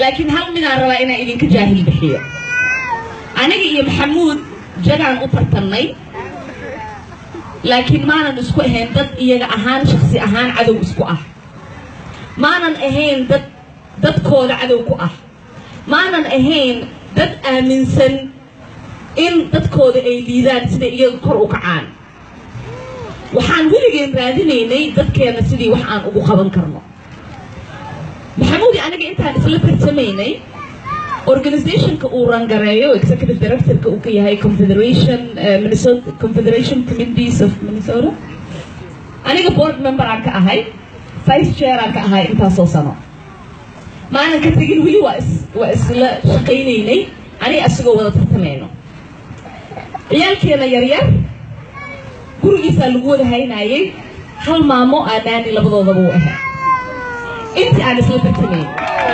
laakiin hal midaan rabaa inaan idinka jaahil bixiyo aniga iyo maxamuud jagaan u tartannay laakiin maanan isku ahayn dad iyaga ahaan shaksi ahaan cadow isku ah maanan ahayn dad dadkooda cadow ku ah maanan ahayn dad aaminsan in dadkooda ay liidaan siday iyaga kor u kacaan waxaan weligeen raadinaynay dadkeena sidii wax aan ugu qaban karno maxamuudi aniga intaan isla tartamaynay organizationka uu rangareeyo executive directorka uu ka yahay confederation minnesota confederation committees of minnesota aniga board member aan ka ahay vice chair aan ka ahay intaasoo sano maanan ka tegin weli waa is waa isla shaqaynaynay aniga asigoo wada tartamayno ciyaalkeena yaryar gurigiisaa lagu wada haynaayay hal maamo aanaani labadoodaba u ahaa intii aan isla tartamayn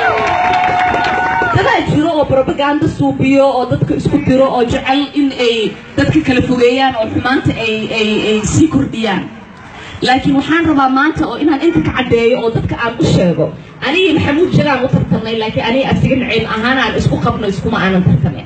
dadaa jiro oo propaganda suubiyo oo dadka isku diro oo jecel in ay dadka kala fogeeyaan oo xumaanta ay ay ay sii kordhiyaan laakiin waxaan rabaa maanta oo inaan inta ka caddeeyo oo dadka aan u sheego anigii maxamuud jagaan u tartamnay laakiin aniga asiga naciim ahaan aan isku qabno iskuma aanan tartamin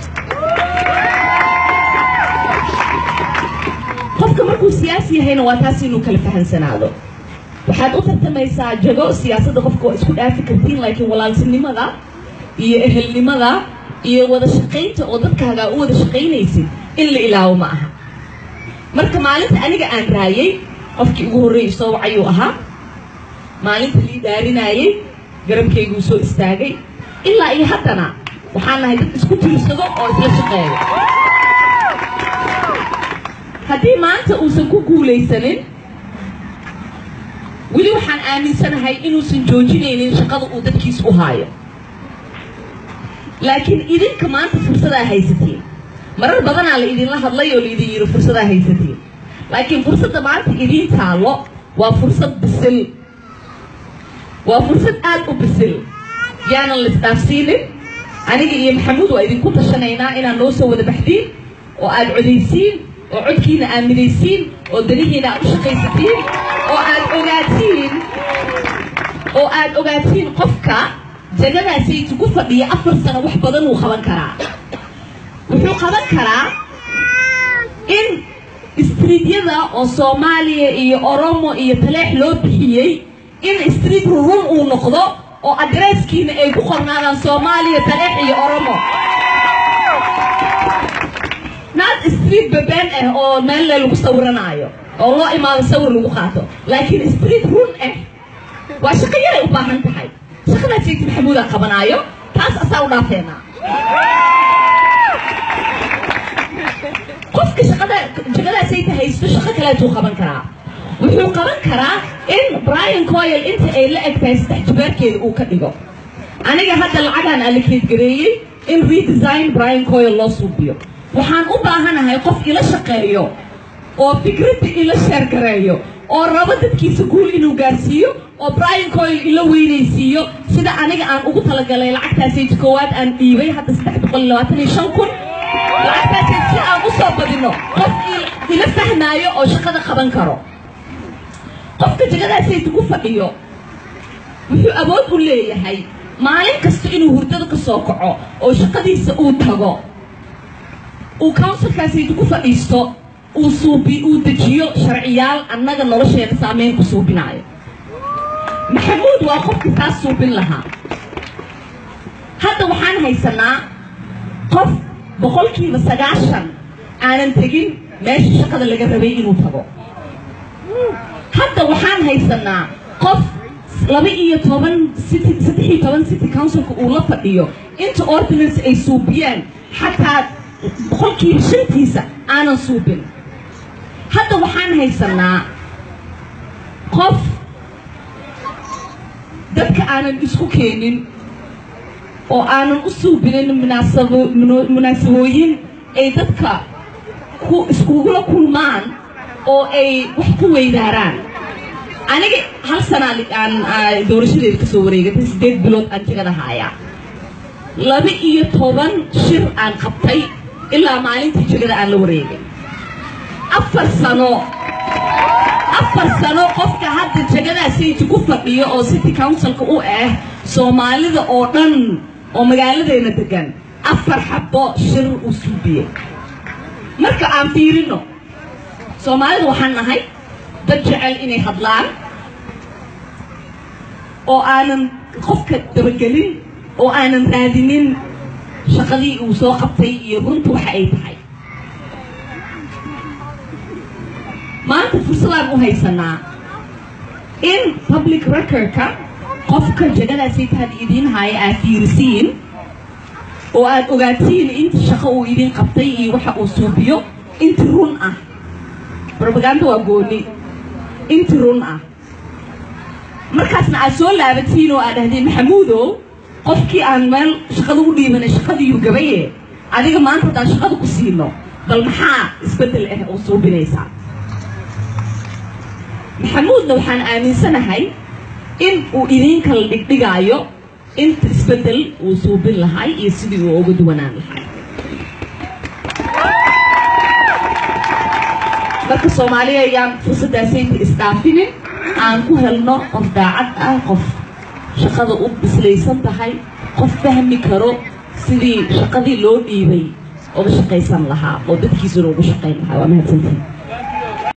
qofka markuu siyaasi yahayna waa taas inuu kala fahansanaado waxaad u tartamaysaa jago siyaasadda qofka waa isku dhaafi kartiin laakiin walaaltinimada iyo ehelnimada iyo wada shaqaynta oo dadkaagaa u wada shaqaynaysid in la ilaawo ma aha marka maalinta aniga aan raayay qofkii ugu horreeyay soo wacayuu ahaa maalinta lii daarinaayay garabkayguu soo istaagay ilaa iyo haddana waxaan nahay dad isku tiirsado oo isla shaqeeya haddii maanta uusan ku guulaysanin weli waxaan aaminsanahay inuusan joojinaynin shaqada uu dadkiis u haayo laakiin idinka maanta fursadaa haysatiin marar badanaa la idinla hadlay oo laidin yidhi fursadaa haysatiin laakiin fursadda maanta idiin taallo waa fursad bisil waa fursad aad u bisil yaanan la isdhaafsiinin aniga iyo maxamuud waa idinku tashanaynaa inaad noo soo wada baxdiin oo aad codaysiin oo codkiina aaminaysiin oo danihiina aad u shaqaysatiin oo aad ogaatiin oo aad ogaatiin qofka jagadaasaytu ku fadhiya afar sano wax badan wuu qaban karaa wuxuu qaban karaa in istriidyada oo soomaaliya iyo oromo iyo taleex loo bixiyey in street rurun uu noqdo oo adresskiina ay ku qornaadaan soomaaliya taleex iyo oromo naad street babeen ah oo meel le lagu sawiranaayo oo loo imaado sawir lagu qaato laakiin street run ah waa shaqo yaray u baahan tahay shaqadaa sheegti maxamuudaa qabanaayo taas asaa u dhaafeenaa qofka shaqada jagadaasayta haysto shaqo kaleetuu qaban karaa wuxuu qaban karaa in brian coyl inta ay la eg tahay saddex jibaarkeeda uu ka dhigo aniga hadda lacagaan allikeed gareeyey in redesign brian coyl loo suubiyo waxaan u baahanahay qof ila shaqeeyo oo fikradda ila sheergareeyo oo rabo dadkiisa guul inuu gaarsiiyo oo brian coyl ila weynaysiiyo sida aniga aan ugu talagalay lacagtaasayt koowaad aan dhiibay hadda saddex boqol iyo labaatan iyo shan kun lacagtaasayt si aan u soo badino qof ila fahmaayo oo shaqada qaban karo qofka jagadaasayt ku fadhiyo wuxuu awood u leeyahay maalin kasta inuu hurdada ka soo kaco oo shaqadiisa uu tago uu counsilkaasayt ku fadhiisto uu suubi uu dejiyo sharciyaal annaga nolosheena saameyn ku suubinaayo maxamuud waa qofkii taas suubin lahaa hadda waxaan haysanaa qof boqolkiiba sagaashan aanan tegin meesha shaqada laga rabay inuu tago hadda waxaan haysanaa qof laba iyo toban city saddex iyo toban city councilka uu la fadhiyo inta ordinance ay suubiyaan xataa boqolkiiba shantiisa aanan suubin hadda waxaan haysanaa qof dadka aanan isku keenin oo aanan u suubinin munaasabo munaasabooyin ay dadka ku iskugula kulmaan oo ay wax ku weydaaraan aniga hal sana aan doorashadeeda kasoo wareegatay siddeed bilood aan jagada haayaa laba iyo toban shir aan qabtay ilaa maalintii jagada aan la wareegay afar sano afar sano qofka hadda jegadaasayta ku fadhiyo oo city councilka u ah soomaalida oo dhan oo magaaladeena degan afar xabo shir uu suubiyey marka aan fiirino soomaalida waxaan nahay dad jecel inay hadlaan oo aanan qofka dabagelin oo aanan raadinin shaqadii uu soo qabtay iyo runta waxa ay tahay maanta fursadaan u haysanaa in public recordka qofka jegadaasayta had idiin haya aad fiirisiin oo aad ogaatiin inta shaqo uu idin qabtay iyo waxa uu suubiyo inti run ah robaganda waa gooni inti run ah markaasna aad soo laabatiin oo aad dhahdeen maxamuudow qofkii aan meel shaqada u dhiibanay shaqadiiyuu gabaye adiga maanta haddaan shaqada ku siino bal maxaa isbeddel ah oo suubinaysaa maxamuudna waxaan aaminsanahay in uu idiin kala dhigdhigaayo inta isbeddel uu suubin lahay iyo sidii uu uga duwanaan lahay marka soomaaliya ayaan fursaddaasayta isdhaafinin aan ku helno qof daacad ah qof shaqada u bislaysan tahay qof fahmi karo sidii shaqadii loo dhiibay uga shaqaysan lahaa oo dadkiisuna uga shaqayn lahaa waa mahadsantiin